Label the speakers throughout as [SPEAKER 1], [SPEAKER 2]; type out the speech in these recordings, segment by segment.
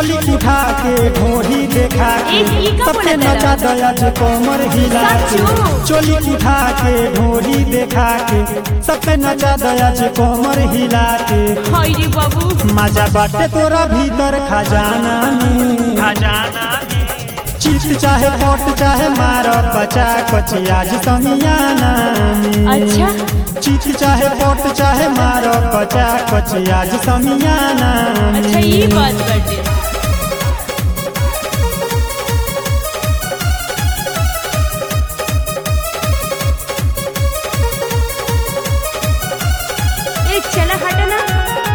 [SPEAKER 1] चोली उठा के ढोरी देखा के
[SPEAKER 2] एक ई का
[SPEAKER 1] सबके
[SPEAKER 2] बोला
[SPEAKER 1] नचा दया जे कोमर हिला के
[SPEAKER 2] सचो?
[SPEAKER 1] चोली उठा के ढोरी देखा के सबके नचा दया जे कोमर हिला के
[SPEAKER 2] हाय रे बाबू
[SPEAKER 1] मजा बाटे तोरा भीतर खजाना में
[SPEAKER 3] खजाना
[SPEAKER 1] चीत चाहे पोट चाहे मार बचा कची आज समियाना में
[SPEAKER 2] अच्छा
[SPEAKER 1] चीत चाहे पोट चाहे मार बचा कची आज समियाना में
[SPEAKER 2] अच्छा ये बात बाटे ए चला हटा ना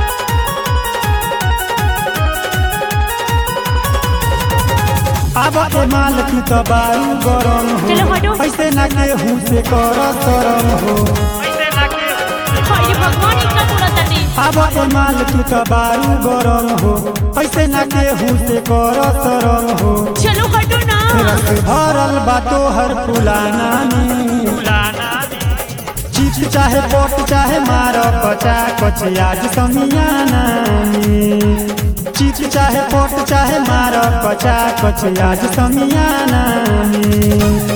[SPEAKER 1] अब ए माल तू तो बारू गरम
[SPEAKER 2] चलो हटो।
[SPEAKER 1] हो ऐसे ना केहू से कर शरम हो
[SPEAKER 3] ऐसे ना के
[SPEAKER 2] हाय रे भगवान इतना तोड़ा ताटे
[SPEAKER 1] अब ए माल तू तो बारू गरम हो ऐसे ना केहू से कर शरम हो
[SPEAKER 2] चलो हटो ना
[SPEAKER 1] रस भरल बातो हर फुलाना में
[SPEAKER 3] फुलाना
[SPEAKER 1] चीज चाहे पोट चाहे मार बचा कची आज समियाना में चीज चाहे पोट चाहे मार बचा कची आज समियाना में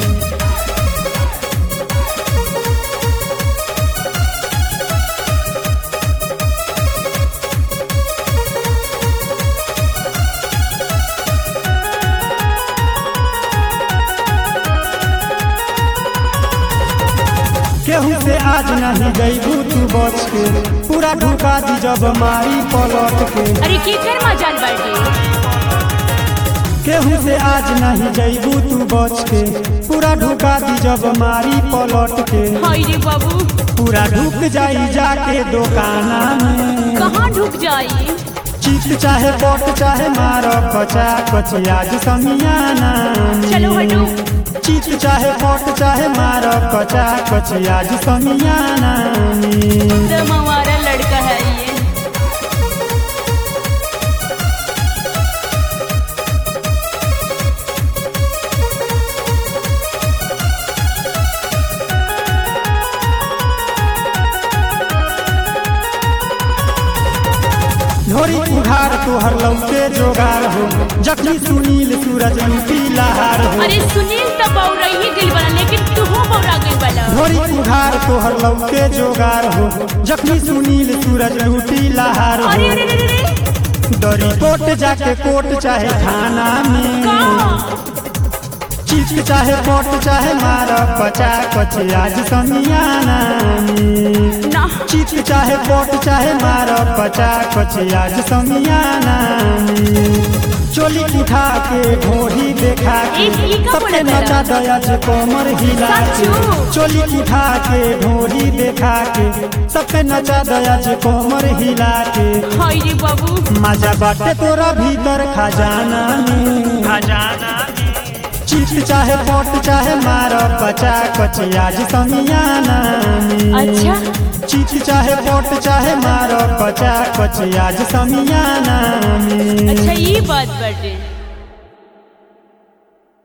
[SPEAKER 1] केहू से आज नहीं गईबू तू बच के पूरा ढुका दी जब मारी पलट के
[SPEAKER 2] अरे केकर मजाल बाटे
[SPEAKER 1] केहू से आज नहीं जईबू तू बच के पूरा ढुका दी जब मारी पलट के
[SPEAKER 2] हाय रे बाबू
[SPEAKER 1] पूरा ढुक जाई जाके दुकाना में
[SPEAKER 2] कहाँ ढुक जाई
[SPEAKER 1] चीत चाहे पोट चाहे मार कचा कची आज समियाना में।
[SPEAKER 2] चलो हटो
[SPEAKER 1] चीत चाहे पोट चाहे मार कचा कची आज समियाना में।
[SPEAKER 2] दम हमारा लड़का है ये
[SPEAKER 1] ढोरी उघार तोहर लौके जोगार हो जखनी सुनील सूरज लूटी लहार हो
[SPEAKER 2] अरे सुनील तो बौरा ही गिल बना लेकिन तू हो बौरा गिल बना
[SPEAKER 1] ढोरी उघार तोहर लौके जोगार हो जखनी सुनील सूरज लूटी लहार
[SPEAKER 2] अरे
[SPEAKER 1] हो
[SPEAKER 2] अरे अरे अरे
[SPEAKER 1] दरी कोट जाके कोट चाहे थाना में
[SPEAKER 2] कहाँ
[SPEAKER 1] चीज चाहे पोट चाहे मार बचा कची आज समियाना में
[SPEAKER 2] ना
[SPEAKER 1] चीज चाहे पोट चाहे मार बचा कची आज समियाना में चोली उठा के ढोरी देखा के
[SPEAKER 2] एक ई का
[SPEAKER 1] सबके
[SPEAKER 2] बोला
[SPEAKER 1] नचा दया जे कोमर हिला के
[SPEAKER 2] सचो?
[SPEAKER 1] चोली उठा के ढोरी देखा के सबके नचा दया जे कोमर हिला के
[SPEAKER 2] हाय रे बाबू
[SPEAKER 1] मजा बाटे तोरा भीतर खजाना में
[SPEAKER 3] खजाना
[SPEAKER 1] चीज चाहे पोट चाहे मार बचा कची आज समियाना में
[SPEAKER 2] अच्छा
[SPEAKER 1] चीज चाहे पोट चाहे मार बचा कची आज समियाना में
[SPEAKER 2] अच्छा ये बात बाटे